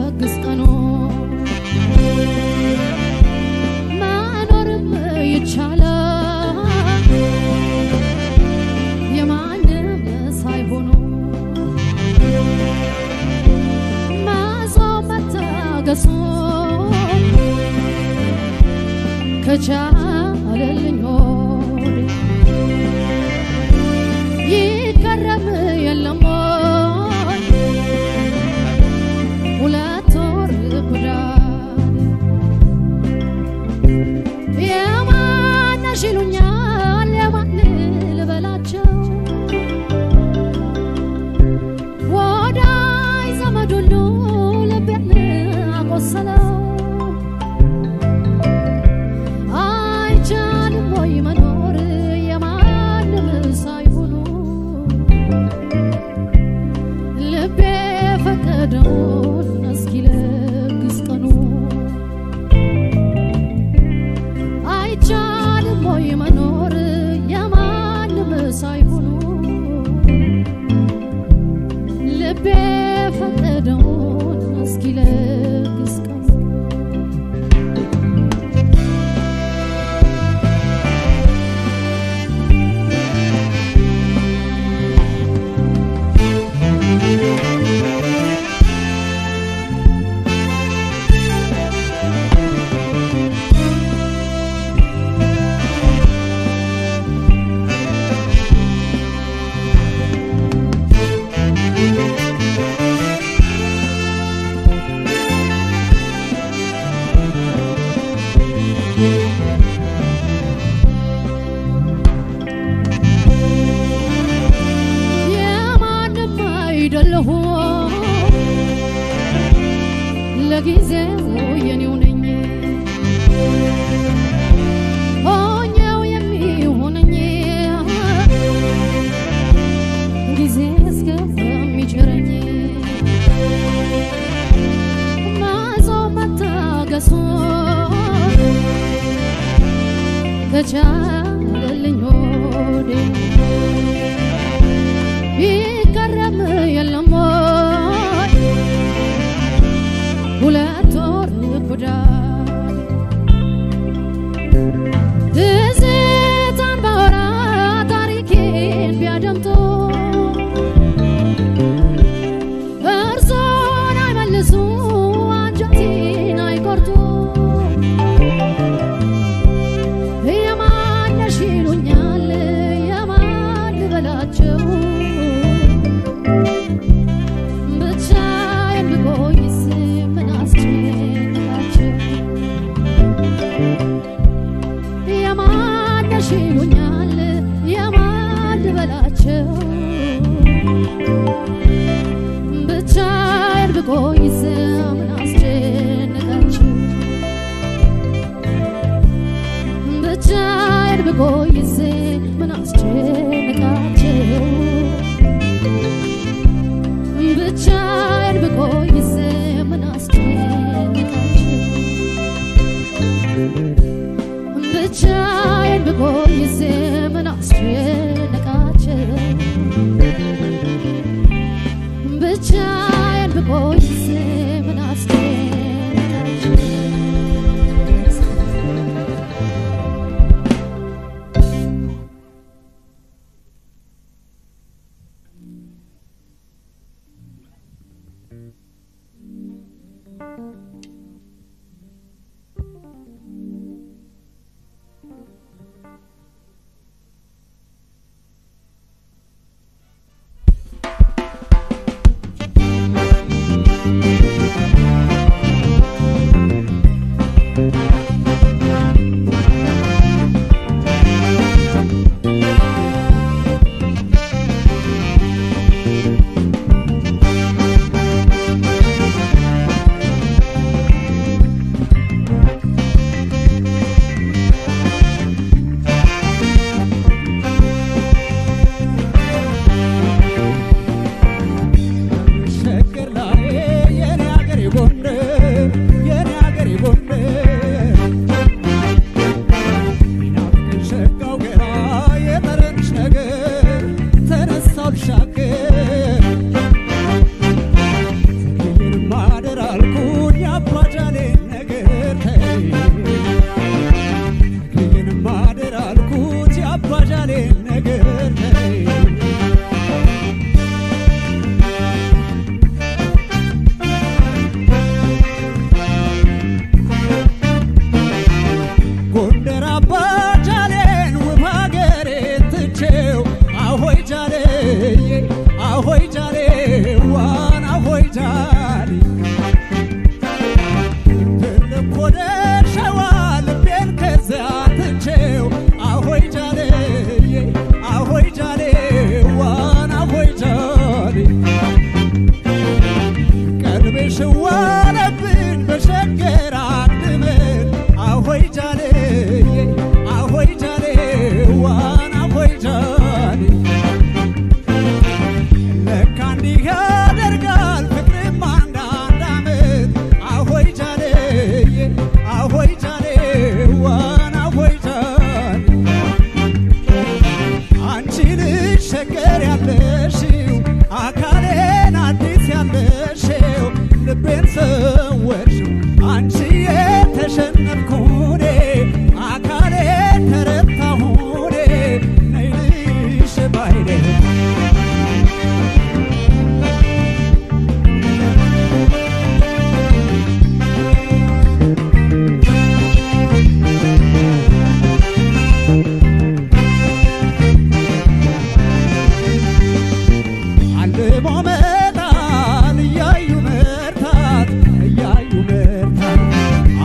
ሲለግስ ቀኑ መኖርም ይቻላል የማንም ሳይሆኑ መጾም መታገሱ ከቻለልኝ ሆዴ ይገረም የለም ወይ ሁለት ወር ጉዳይ የማነሽ ይሉኛል የማን ልበላቸው ወዳይ ዘመድ ሁሉ ልቤን አቆሰለው አይቻልም ወይ መኖር የማንም ሳይሆኑ ልቤ ፈቀደውን እስኪለግስ ቀኑ አይቻልም ወይ መኖር የማንም ሳይሆኑ ልቤ ፈቀደውን እስኪለግስ ቀኑ የማንም አይደለሁ ለጊዜው የኔው ነኝ ሆኜው የሚሆነኝ ጊዜ እስከሚችረኝ መጾም መታገሱ ከቻለልኝ ሆዴ ይገረም የለም ወይ ሁለት ወር ጉዳይ ትዝታን ባወራ ታሪኬን ቢያደምጡ እርሶን አይመልሱ አንጀቴን አይቆርጡ የማነሽ ይሉኛል የማን ልበላቸው ብቻዬን ብቆይስ ምን አስጨነቃቸው የማነሽ ይሉኛል የማን ልበላቸው ብቻዬን ብቆይስ ምን አስጨነቃቸው ብቻዬን ብቆይስ ምን አስጨነቃቸው ብቻዬን ብቆይስ ምን አስጨነቃቸው ብቻዬን ብቆይስ ምን አስጨነቃቸው ብቻዬን ብቆይስ ምን አስጨነቃቸው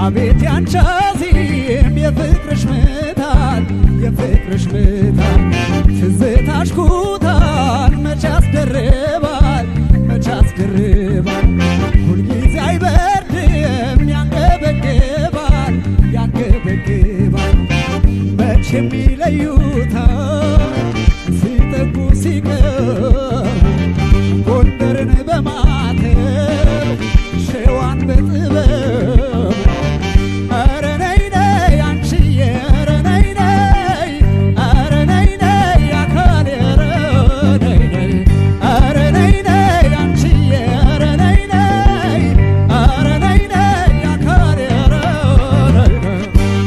አቤት ያንቺ ዜም የፍቅርሽ ምታት የፍቅርሽ ምታት ትዝታሽ ኩታን መች ያስደርባል መች ያስደርባል ሁልጊዜ አይበርድም ያንገበግባል ያንገበግባል መቼም ይለዩታል ሲጠጉ ሲቀር ጎንደርን በማተብ ሸዋን በጥበብ ኧረ ነይ ነይ አንቺዬ ኧረ ነይ ነይ ኧረ ነይ ነይ አካሌ ኧረ ነይ ነይ ኧረ ነይ ነይ አንቺዬ ኧረ ነይ ነይ ኧረ ነይ ነይ አካሌ ኧረ ነይ ነይ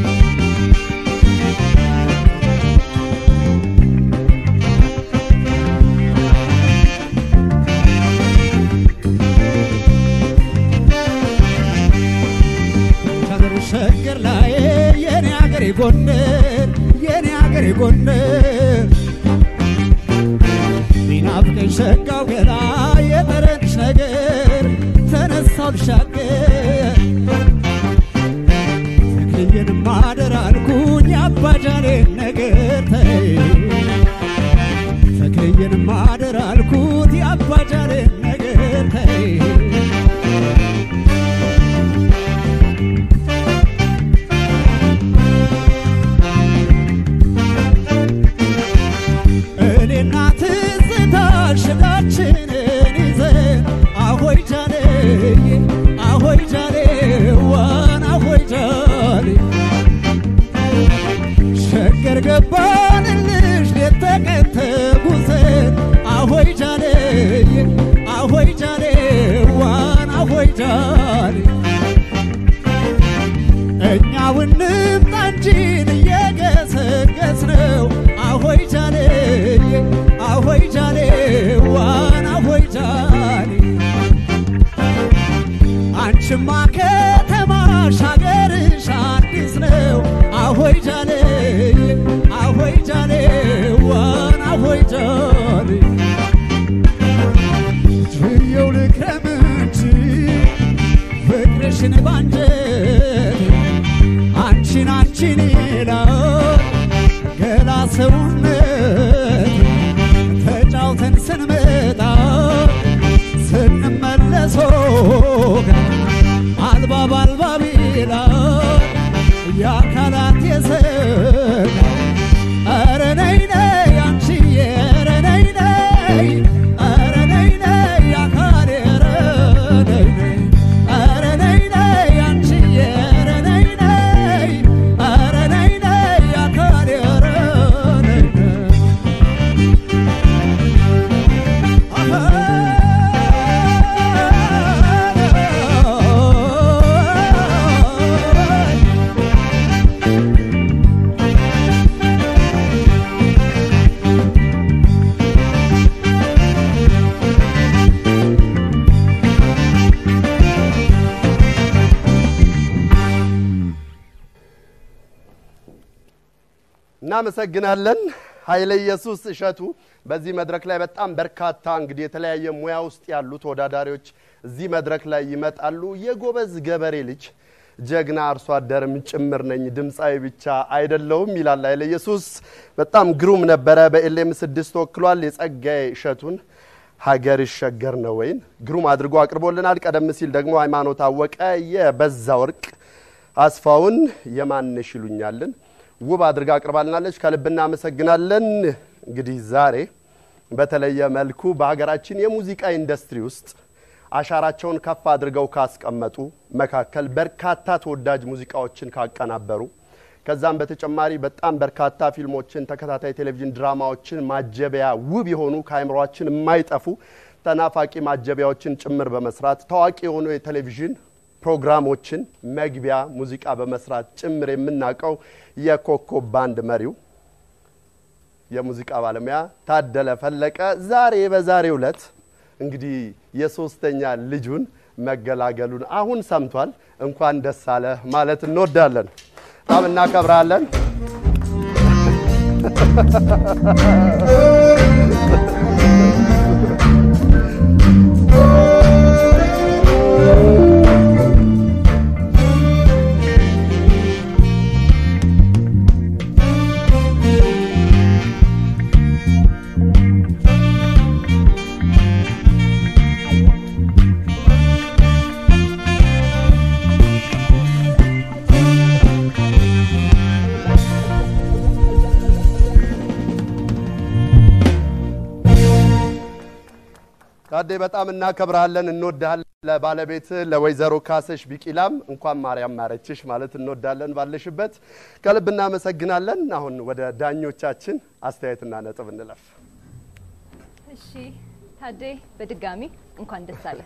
ሀገር ሸገር ላይ የኔ ሀገሬ ጎንደር የኔ ሀገሬ ጎንደር ቢናፍቀኝ ሸጋው ገላ የጠረንሽ ነገር ተነሳው ልሻገር ተክልዬን ማደር አልኩኝ አባጃሌን ነገር ተይ ተክልዬን ማደር አልኩት የአባጃሌን ነገር ተይ እኔና ትዝታሽ ሽላችንን ይዘን አሆይ ጃሌ አሆይ ጃሌ ዋን አሆይ ጃሌ ሸገር ገባንልሽ ሌት ተቀን ተጉዘን አሆይ ጃሌ አሆይ ጃሌ ዋን አሆይ ጃሌ እኛው እንምጣ እንጂን እየገሰገስ ነው አሆይ ጃሌ አሆይ ጃሌ ዋን አሆይ ጃሌ አንቺማ ከተማሽ ሀገርሽ አዲስ ነው አሆይ ጃሌ አሆይ ጃሌ ዋን አሆይ ጃሌ ችየው ልክረም እንጂ ፍቅርሽን ባንጀት አንቺን አንቺን ይላል ገላ ሰውነት ተጫውተን ስንመጣ ስንመለሶ አልባብ አልባብ ይላል የአካላት የሰጋ ኧረ ነይ ነይ አንቺዬ ኧረ ነይ ነይ ኧረ ነይ ነይ አካሌ ኧረ ነይ ነይ ኧረ ነይ ነይ አንቺዬ ኧረ ነይ ነይ ኧረ ነይ ነይ አካሌ ኧረ ነይ ነይ እናመሰግናለን ኃይለ ኢየሱስ እሸቱ። በዚህ መድረክ ላይ በጣም በርካታ እንግዲህ የተለያየ ሙያ ውስጥ ያሉ ተወዳዳሪዎች እዚህ መድረክ ላይ ይመጣሉ። የጎበዝ ገበሬ ልጅ ጀግና አርሶ አደርም ጭምር ነኝ፣ ድምፃዊ ብቻ አይደለውም ይላል ኃይለ ኢየሱስ። በጣም ግሩም ነበረ። በኤልኤም ስድስት ተወክሏል። የጸጋዬ እሸቱን ሀገር ይሸገር ነው ወይን ግሩም አድርጎ አቅርቦልናል። ቀደም ሲል ደግሞ ሃይማኖት አወቀ የበዛ ወርቅ አስፋውን የማንሽ ይሉኛልን ውብ አድርጋ አቅርባልናለች። ከልብ እናመሰግናለን። እንግዲህ ዛሬ በተለየ መልኩ በሀገራችን የሙዚቃ ኢንዱስትሪ ውስጥ አሻራቸውን ከፍ አድርገው ካስቀመጡ መካከል በርካታ ተወዳጅ ሙዚቃዎችን ካቀናበሩ ከዛም በተጨማሪ በጣም በርካታ ፊልሞችን፣ ተከታታይ ቴሌቪዥን ድራማዎችን ማጀቢያ ውብ የሆኑ ከአይምሯችን የማይጠፉ ተናፋቂ ማጀቢያዎችን ጭምር በመስራት ታዋቂ የሆኑ የቴሌቪዥን ፕሮግራሞችን መግቢያ ሙዚቃ በመስራት ጭምር የምናውቀው የኮከብ ባንድ መሪው የሙዚቃ ባለሙያ ታደለ ፈለቀ ዛሬ በዛሬው ዕለት እንግዲህ የሶስተኛ ልጁን መገላገሉን አሁን ሰምቷል። እንኳን ደስ አለ ማለት እንወዳለን። በጣም እናከብራለን። ታዴ በጣም እናከብርሃለን፣ እንወድሃለን። ለባለቤት ለወይዘሮ ካሰሽ ቢቂላም እንኳን ማርያም ማረችሽ ማለት እንወዳለን። ባለሽበት ከልብ እናመሰግናለን። አሁን ወደ ዳኞቻችን አስተያየትና ነጥብ እንለፍ። እሺ ታዴ በድጋሚ እንኳን ደስ አለ።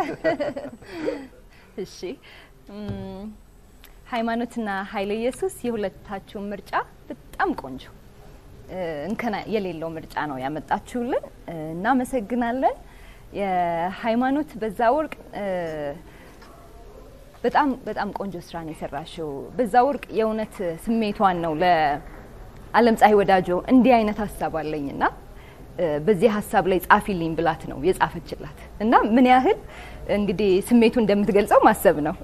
እሺ እም፣ ሃይማኖትና ኃይለ ኢየሱስ የሁለታችሁን ምርጫ በጣም ቆንጆ እ፣ እንከን የሌለው ምርጫ ነው ያመጣችሁልን። እ፣ እናመሰግናለን። የሃይማኖት በዛ ወርቅ እ፣ በጣም በጣም ቆንጆ ስራ ነው የሰራሽው። በዛ ወርቅ የእውነት ስሜቷን ነው ለአለም ፀሐይ ወዳጆ እንዲህ አይነት ሀሳብ አለኝና እ፣ በዚህ ሀሳብ ላይ ጻፊልኝ ብላት ነው የጻፈችላት እና ምን ያህል እንግዲህ ስሜቱ እንደምትገልጸው ማሰብ ነው።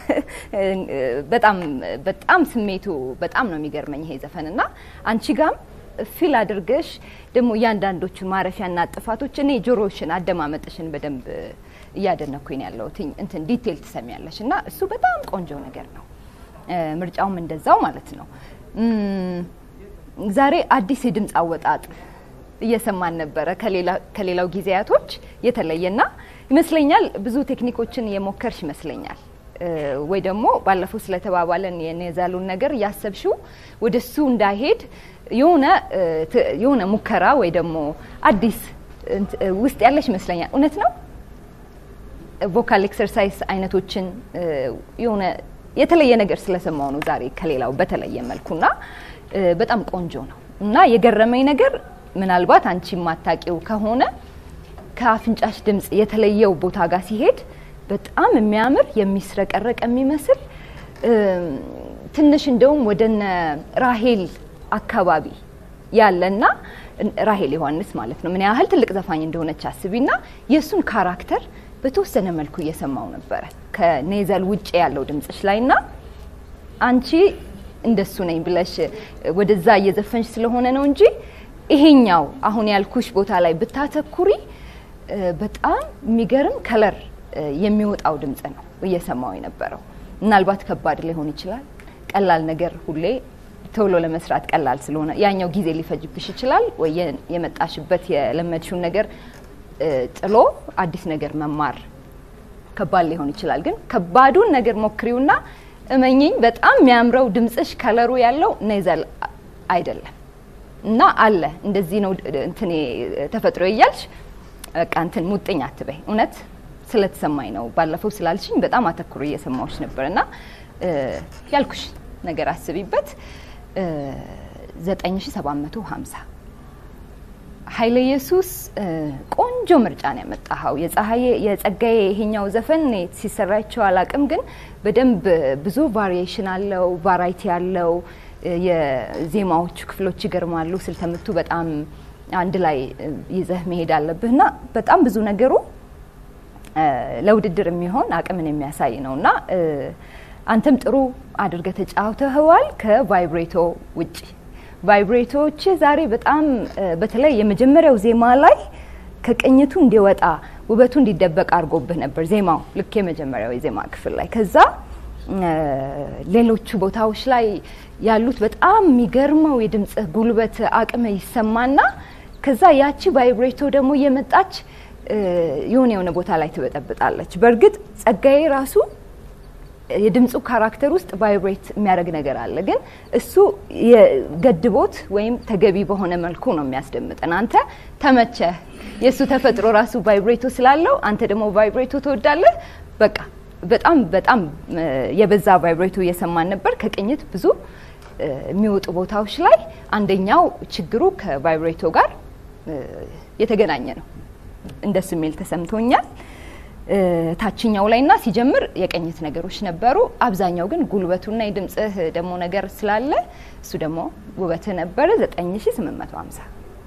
በጣም በጣም ስሜቱ በጣም ነው የሚገርመኝ ይሄ ዘፈን እና አንቺ ጋም ፊል አድርገሽ ደግሞ እያንዳንዶቹ ማረፊያና ጥፋቶች እኔ ጆሮሽን አደማመጥሽን በደንብ እያደነኩኝ ነው ያለሁት እንትን ዲቴል ትሰሚያለሽ እና እሱ በጣም ቆንጆ ነገር ነው። እ፣ ምርጫውም እንደዛው ማለት ነው። እም፣ ዛሬ አዲስ የድምፅ አወጣጥ እየሰማን ነበረ ከሌላ- ከሌላው ጊዜያቶች የተለየና ይመስለኛል ብዙ ቴክኒኮችን የሞከርሽ ይመስለኛል እ፣ ወይ ደግሞ ባለፈው ስለተባባለን የኔዛሉን ነገር እያሰብሽው ወደ እሱ እንዳይሄድ የሆነ እ፣ ት- የሆነ ሙከራ ወይ ደግሞ አዲስ እንት- እ፣ ውስጥ ያለሽ ይመስለኛል። እውነት ነው። ቮካል ኤክሰርሳይዝ አይነቶችን እ፣ የሆነ የተለየ ነገር ስለሰማው ነው ዛሬ ከሌላው በተለየ መልኩና እ፣ በጣም ቆንጆ ነው እና የገረመኝ ነገር ምናልባት አንቺ የማታውቂው ከሆነ ከአፍንጫሽ ድምፅ የተለየው ቦታ ጋር ሲሄድ በጣም የሚያምር የሚስረቀረቅ የሚመስል እም፣ ትንሽ እንደውም ወደነ ራሄል አካባቢ ያለና ራሄል ዮሐንስ ማለት ነው ምን ያህል ትልቅ ዘፋኝ እንደሆነች አስቢና የእሱን ካራክተር በተወሰነ መልኩ እየሰማው ነበረ ከኔዘል ውጭ ያለው ድምፅሽ ላይና አንቺ እንደሱ ነኝ ብለሽ ወደዛ እየዘፈንሽ ስለሆነ ነው እንጂ ይሄኛው አሁን ያልኩሽ ቦታ ላይ ብታተኩሪ እ፣ በጣም የሚገርም ከለር እ፣ የሚወጣው ድምፅ ነው እየሰማው የነበረው። ምናልባት ከባድ ሊሆን ይችላል። ቀላል ነገር ሁሌ ቶሎ ለመስራት ቀላል ስለሆነ ያኛው ጊዜ ሊፈጅብሽ ይችላል። ወይ የ- የመጣሽበት የለመድሽውን ነገር እ፣ ጥሎ አዲስ ነገር መማር ከባድ ሊሆን ይችላል። ግን ከባዱን ነገር ሞክሪውና እመኝኝ በጣም የሚያምረው ድምፅሽ ከለሩ ያለው ኔዘል አይደለም እና አለ እንደዚህ ነው እንትኔ ተፈጥሮ እያልሽ በቃ እንትን ሙጥኝ አትበይ። እውነት ስለተሰማኝ ነው። ባለፈው ስላልሽኝ በጣም አተኩሮ እየሰማዎች ነበር እና እ፣ ያልኩሽ ነገር አስቢበት። እ፣ 9750 ኃይለ ኢየሱስ እ፣ ቆንጆ ምርጫ ነው ያመጣኸው። የፀሐዬ የጸጋዬ ይሄኛው ዘፈን እኔ ሲሰራቸው አላቅም፣ ግን በደንብ ብዙ ቫሪዬሽን አለው፣ ቫራይቲ አለው። እ፣ የዜማዎቹ ክፍሎች ይገርማሉ። ስልተምቱ በጣም አንድ ላይ እ፣ ይዘህ መሄድ አለብህና በጣም ብዙ ነገሩ እ፣ ለውድድር የሚሆን አቅምን የሚያሳይ ነው እና እ፣ አንተም ጥሩ አድርገህ ተጫውተኸዋል ከቫይብሬቶ ውጪ ቫይብሬቶች ዛሬ በጣም እ፣ በተለይ የመጀመሪያው ዜማ ላይ ከቅኝቱ እንዲወጣ ውበቱ እንዲደበቅ አድርጎብህ ነበር ዜማው ልክ የመጀመሪያው የዜማ ክፍል ላይ ከዛ እ፣ ሌሎቹ ቦታዎች ላይ ያሉት በጣም የሚገርመው የድምፅህ ጉልበት አቅም ይሰማና ከዛ ያቺ ቫይብሬቶ ደግሞ እየመጣች እ፣ የሆነ የሆነ ቦታ ላይ ትበጠብጣለች። በእርግጥ ጸጋዬ ራሱ የድምፁ ካራክተር ውስጥ ቫይብሬት የሚያደርግ ነገር አለ፣ ግን እሱ የገድቦት ወይም ተገቢ በሆነ መልኩ ነው የሚያስደምጠን። አንተ ተመቸ፣ የእሱ ተፈጥሮ ራሱ ቫይብሬቶ ስላለው አንተ ደግሞ ቫይብሬቶ ትወዳለህ። በቃ በጣም በጣም እ፣ የበዛ ቫይብሬቶ እየሰማን ነበር። ከቅኝት ብዙ እ፣ የሚወጡ ቦታዎች ላይ አንደኛው ችግሩ ከቫይብሬቶ ጋር እ፣ የተገናኘ ነው። እንደሱ የሚል ተሰምቶኛል። እ፣ ታችኛው ላይ እና ሲጀምር የቅኝት ነገሮች ነበሩ። አብዛኛው ግን ጉልበቱና የድምፅህ ደግሞ ነገር ስላለ እሱ ደግሞ ውበትህ ነበረ። 9850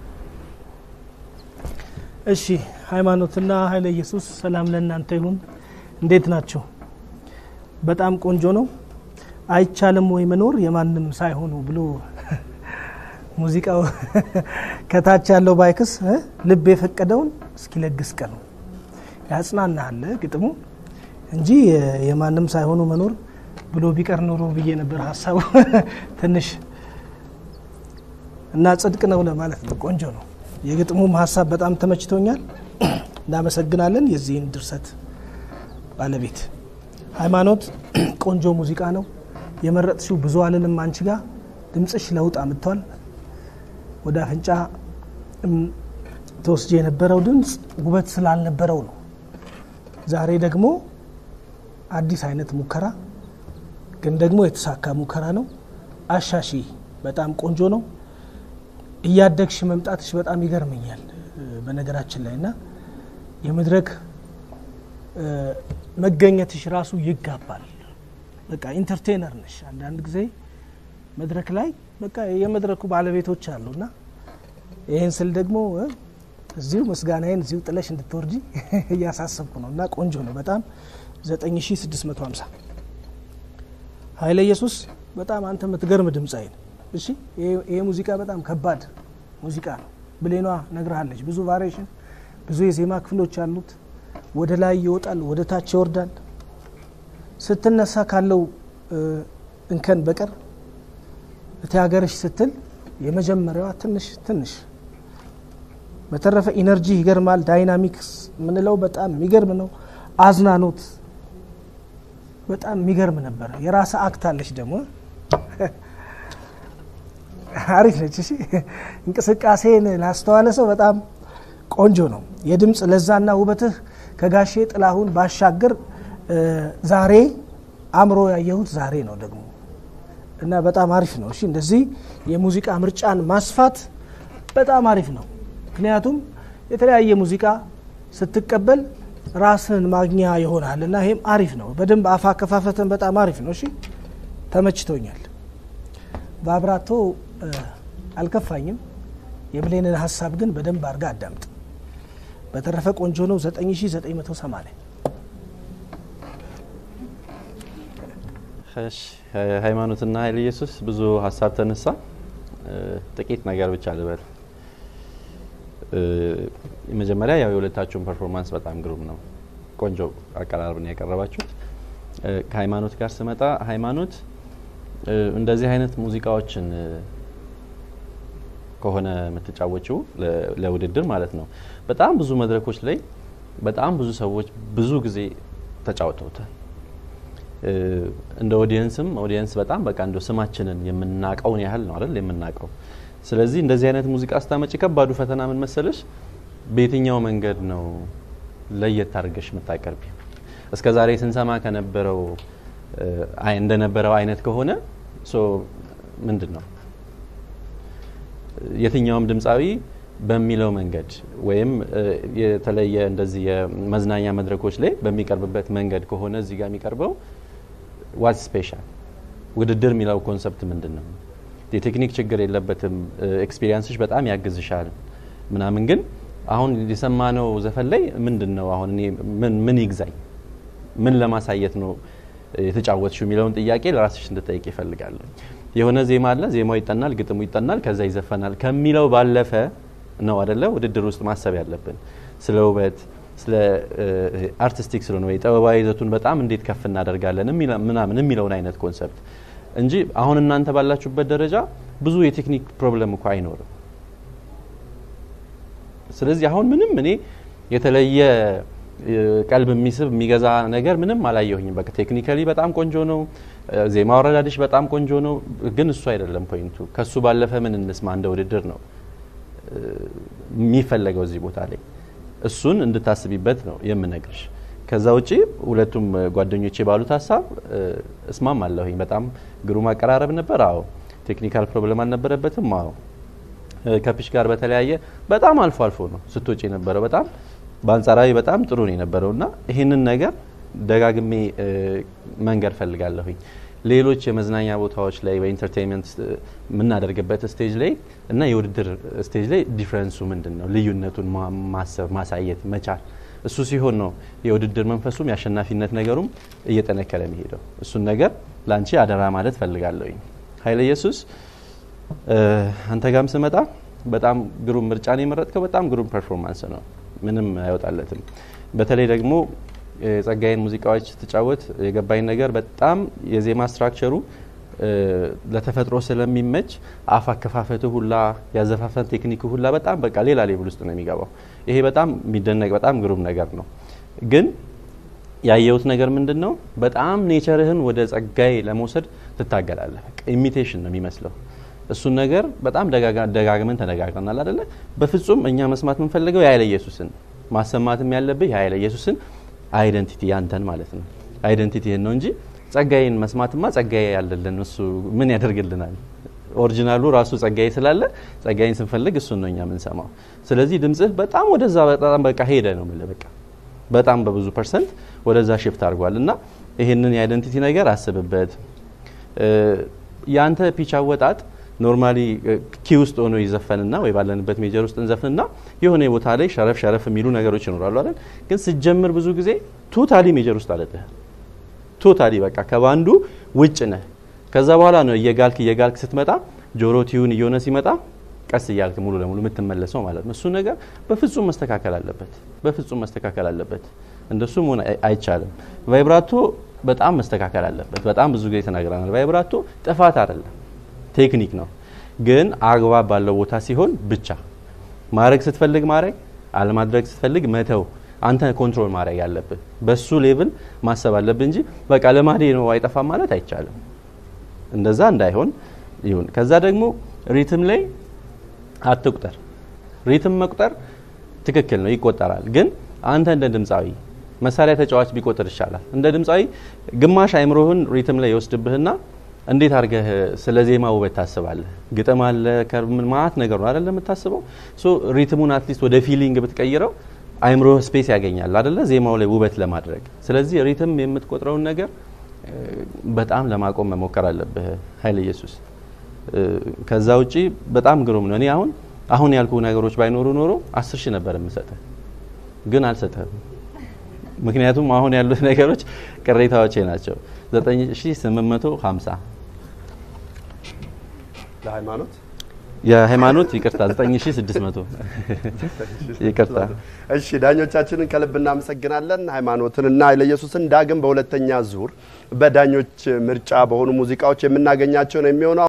እሺ ሃይማኖትና ኃይለ ኢየሱስ ሰላም ለእናንተ ይሁን። እንዴት ናቸው? በጣም ቆንጆ ነው። አይቻልም ወይ መኖር የማንም ሳይሆኑ ብሎ ሙዚቃው ከታች ያለው ባይክስ እ ልብ የፈቀደውን እስኪለግስ ቀኑ ያጽናናል ግጥሙ እንጂ የ- የማንም ሳይሆኑ መኖር ብሎ ቢቀር ኖሮ ብዬ ነበር ሀሳቡ ትንሽ እና ጽድቅ ነው ለማለት ነው። ቆንጆ ነው። የግጥሙም ሀሳብ በጣም ተመችቶኛል። እናመሰግናለን። የዚህን ድርሰት ባለቤት ሃይማኖት ቆንጆ ሙዚቃ ነው የመረጥሽው። ብዙ አልልም አንቺ ጋር ድምፅሽ ለውጥ አምጥቷል። ወደ አፍንጫ እም፣ ተወስጄ የነበረው ድምፅ ውበት ስላልነበረው ነው። ዛሬ ደግሞ አዲስ አይነት ሙከራ ግን ደግሞ የተሳካ ሙከራ ነው። አሻሺ በጣም ቆንጆ ነው። እያደግሽ መምጣትሽ በጣም ይገርመኛል እ፣ በነገራችን ላይ እና የመድረክ እ፣ መገኘትሽ ራሱ ይጋባል። በቃ ኢንተርቴነር ነሽ። አንዳንድ ጊዜ መድረክ ላይ በቃ የመድረኩ ባለቤቶች አሉና ይህን ስል ደግሞ እ፣ እዚሁ ምስጋናዬን እዚሁ ጥለሽ እንድትወርጂ እያሳሰብኩ ነው እና ቆንጆ ነው በጣም 9650 ኃይለ ኢየሱስ በጣም አንተ የምትገርም ድምፃዊ ነው። እሺ ይሄ- ይሄ ሙዚቃ በጣም ከባድ ሙዚቃ ነው። ብሌኗ ነግርሃለች። ብዙ ቫሪዬሽን፣ ብዙ የዜማ ክፍሎች አሉት። ወደ ላይ ይወጣል፣ ወደ ታች ይወርዳል። ስትነሳ ካለው እ፣ እንከን በቀር እቲ ሀገርሽ ስትል የመጀመሪያዋ ትንሽ ትንሽ በተረፈ ኢነርጂ ይገርማል። ዳይናሚክስ የምንለው በጣም የሚገርም ነው። አዝናኖት በጣም የሚገርም ነበረ። የራስ አክት አለች ደግሞ አሪፍ ነች። እሺ እንቅስቃሴን ላስተዋለ ሰው በጣም ቆንጆ ነው። የድምፅ ለዛና ውበትህ ከጋሼ ጥላሁን ባሻገር እ፣ ዛሬ አእምሮ ያየሁት ዛሬ ነው ደግሞ እና በጣም አሪፍ ነው። እሺ እንደዚህ የሙዚቃ ምርጫን ማስፋት በጣም አሪፍ ነው። ምክንያቱም የተለያየ ሙዚቃ ስትቀበል ራስን ማግኛ ይሆናል እና ይሄም አሪፍ ነው። በደንብ አፍ አከፋፈትን በጣም አሪፍ ነው። እሺ ተመችቶኛል። በአብራቶ እ፣ አልከፋኝም። የብሌንን ሀሳብ ግን በደንብ አድርጋ አዳምጥ። በተረፈ ቆንጆ ነው። 9980 እሺ ሃይማኖትና ኃይለ ኢየሱስ ብዙ ሀሳብ ተነሳ። እ፣ ጥቂት ነገር ብቻ ልበል። እ፣ መጀመሪያ ያው የሁለታችሁን ፐርፎርማንስ በጣም ግሩም ነው። ቆንጆ አቀራረብ ነው ያቀረባችሁት። እ፣ ከሃይማኖት ጋር ስመጣ ሃይማኖት እ፣ እንደዚህ አይነት ሙዚቃዎችን እ፣ ከሆነ የምትጫወችው ለ- ለውድድር ማለት ነው በጣም ብዙ መድረኮች ላይ በጣም ብዙ ሰዎች ብዙ ጊዜ ተጫውተውታል። እ፣ እንደ ኦዲየንስም ኦዲየንስ በጣም በቃ እንደ ስማችንን የምናቀውን ያህል ነው አይደል የምናቀው። ስለዚህ እንደዚህ አይነት ሙዚቃ ስታመጪ ከባዱ ፈተና ምን መሰለሽ፣ በየትኛው መንገድ ነው ለየት አድርገሽ የምታቀርቢ? እስከ ዛሬ ስንሰማ ከነበረው እ፣ አይ እንደነበረው አይነት ከሆነ ሶ ምንድን ነው የትኛውም ድምፃዊ በሚለው መንገድ ወይም እ፣ የተለየ እንደዚህ የመዝናኛ መድረኮች ላይ በሚቀርብበት መንገድ ከሆነ እዚህ ጋር የሚቀርበው ዋት ስፔሻል ውድድር የሚለው ኮንሰፕት ምንድን ነው? የቴክኒክ ችግር የለበትም። ኤክስፒሪየንስሽ በጣም ያግዝሻል ምናምን። ግን አሁን የሰማነው ዘፈን ላይ ምንድን ነው አሁን እኔ ምን ምን ይግዛኝ ምን ለማሳየት ነው የተጫወትሽው የሚለውን ጥያቄ ለራስሽ እንድጠይቅ ይፈልጋል። የሆነ ዜማ አለ፣ ዜማው ይጠናል፣ ግጥሙ ይጠናል፣ ከዛ ይዘፈናል ከሚለው ባለፈ ነው አደለ ውድድር ውስጥ ማሰብ ያለብን ስለ ውበት ስለ አርቲስቲክ ስለሆነ ወይ ጥበባዊ ይዘቱን በጣም እንዴት ከፍ እናደርጋለን የሚለ- ምናምን የሚለውን አይነት ኮንሰፕት እንጂ አሁን እናንተ ባላችሁበት ደረጃ ብዙ የቴክኒክ ፕሮብለም እኮ አይኖርም። ስለዚህ አሁን ምንም እኔ የተለየ እ፣ ቀልብ የሚስብ የሚገዛ ነገር ምንም አላየሁኝም። በቃ ቴክኒካሊ በጣም ቆንጆ ነው። እ፣ ዜማ አወራዳድሽ በጣም ቆንጆ ነው። ግን እሱ አይደለም ፖይንቱ። ከሱ ባለፈ ምን እንስማ እንደ ውድድር ነው እ፣ የሚፈለገው እዚህ ቦታ ላይ እሱን እንድታስቢበት ነው የምነግርሽ። ከዛ ውጪ ሁለቱም እ፣ ጓደኞቼ ባሉት ሀሳብ እ፣ እስማም አለሁኝ። በጣም ግሩም አቀራረብ ነበር። አዎ ቴክኒካል ፕሮብለም አልነበረበትም። አዎ እ፣ ከፒች ጋር በተለያየ በጣም አልፎ አልፎ ነው ስትወጪ የነበረው። በጣም በአንጻራዊ በጣም ጥሩ ነው የነበረው እና ይህንን ነገር ደጋግሜ እ፣ መንገር ፈልጋለሁኝ። ሌሎች የመዝናኛ ቦታዎች ላይ በኢንተርቴንመንት የምናደርግበት ስቴጅ ላይ እና የውድድር ስቴጅ ላይ ዲፍረንሱ ምንድን ነው? ልዩነቱን ማ- ማሰብ ማሳየት መቻል እሱ ሲሆን ነው የውድድር መንፈሱም የአሸናፊነት ነገሩም እየጠነከረ የሚሄደው። እሱን ነገር ለአንቺ አደራ ማለት ፈልጋለሁኝ። ኃይለ ኢየሱስ እ፣ አንተ ጋም ስመጣ በጣም ግሩም ምርጫን የመረጥከው በጣም ግሩም ፐርፎርማንስ ነው። ምንም አይወጣለትም። በተለይ ደግሞ የጸጋዬን ሙዚቃዎች ስትጫወት የገባኝ ነገር በጣም የዜማ ስትራክቸሩ እ፣ ለተፈጥሮ ስለሚመች አፍ አከፋፈቱ ሁላ ያዘፋፈን ቴክኒክ ሁላ በጣም በቃ ሌላ ሌብል ውስጥ ነው የሚገባው። ይሄ በጣም የሚደነቅ በጣም ግሩም ነገር ነው። ግን ያየሁት ነገር ምንድን ነው? በጣም ኔቸርህን ወደ ጸጋዬ ለመውሰድ ትታገላለህ። በቃ ኢሚቴሽን ነው የሚመስለው። እሱን ነገር በጣም ደጋጋ- ደጋግመን ተነጋግረናል አደለ? በፍጹም እኛ መስማት የምንፈልገው የኃይለ ኢየሱስን ማሰማትም ያለብህ የኃይለ ኢየሱስን አይደንቲቲ ያንተን ማለት ነው አይደንቲቲህን ነው እንጂ ጸጋዬን መስማትማ ጸጋዬ ያለልን እሱ ምን ያደርግልናል? ኦሪጂናሉ ራሱ ጸጋዬ ስላለ ጸጋዬን ስንፈልግ እሱን ነው እኛ የምንሰማው። ስለዚህ ድምጽህ በጣም ወደዛ በጣም በቃ ሄደ ነው የምልህ በቃ በጣም በብዙ ፐርሰንት ወደዛ ሽፍት አድርጓል እና ይህንን የአይደንቲቲ ነገር አስብበት። እ፣ የአንተ ፒች አወጣጥ ኖርማሊ ኪ ውስጥ ሆኖ ይዘፈንና ወይ ባለንበት ሜጀር ውስጥ እንዘፍንና የሆነ ቦታ ላይ ሸረፍ ሸረፍ የሚሉ ነገሮች ይኖራሉ አይደል? ግን ስትጀምር ብዙ ጊዜ ቶታሊ ሜጀር ውስጥ አለጥህ ቶታሊ በቃ ከባንዱ ውጭ ነህ። ከዛ በኋላ ነው እየጋልክ እየጋልክ ስትመጣ ጆሮ ቲዩን እየሆነ ሲመጣ ቀስ እያልክ ሙሉ ለሙሉ የምትመለሰው ማለት ነው። እሱ ነገር በፍጹም መስተካከል አለበት፣ በፍጹም መስተካከል አለበት። እንደሱ መሆን አይ- አይቻልም። ቫይብራቶ በጣም መስተካከል አለበት። በጣም ብዙ ጊዜ ተናግረናል። ቫይብራቶ ጥፋት አይደለም፣ ቴክኒክ ነው። ግን አግባብ ባለው ቦታ ሲሆን ብቻ ማድረግ ስትፈልግ ማድረግ፣ አለማድረግ ስትፈልግ መተው። አንተ ኮንትሮል ማድረግ ያለብህ በሱ ሌቭል ማሰብ አለብህ እንጂ በቃ ለማዴ ነው አይጠፋም ማለት አይቻልም። እንደዛ እንዳይሆን ይሁን። ከዛ ደግሞ ሪትም ላይ አትቁጠር። ሪትም መቁጠር ትክክል ነው፣ ይቆጠራል። ግን አንተ እንደ ድምፃዊ መሳሪያ ተጫዋች ቢቆጥር ይሻላል። እንደ ድምፃዊ ግማሽ አይምሮህን ሪትም ላይ ይወስድብህና እንዴት አድርገህ ስለ ዜማ ውበት ታስባለህ? ግጥም አለ ከምን ማት ነገር ነው አይደለ የምታስበው። ሶ ሪትሙን አትሊስት ወደ ፊሊንግ ብትቀይረው አይምሮ ስፔስ ያገኛል አይደለ ዜማው ላይ ውበት ለማድረግ። ስለዚህ ሪትም የምትቆጥረውን ነገር እ፣ በጣም ለማቆም መሞከር አለብህ ኃይለ ኢየሱስ። እ፣ ከዛ ውጪ በጣም ግሩም ነው። እኔ አሁን አሁን ያልኩ ነገሮች ባይኖሩ ኖሮ አስር ሺህ ነበር የምሰጥህ፣ ግን አልሰጥህም። ምክንያቱም አሁን ያሉት ነገሮች ቅሬታዎቼ ናቸው። 9850 ለሃይማኖት የሃይማኖት ይቅርታ 9600 ይቅርታ። እሺ ዳኞቻችንን ከልብ እናመሰግናለን። ሃይማኖትንና ኃይለ ኢየሱስን ዳግም በሁለተኛ ዙር በዳኞች ምርጫ በሆኑ ሙዚቃዎች የምናገኛቸው ነው የሚሆነው።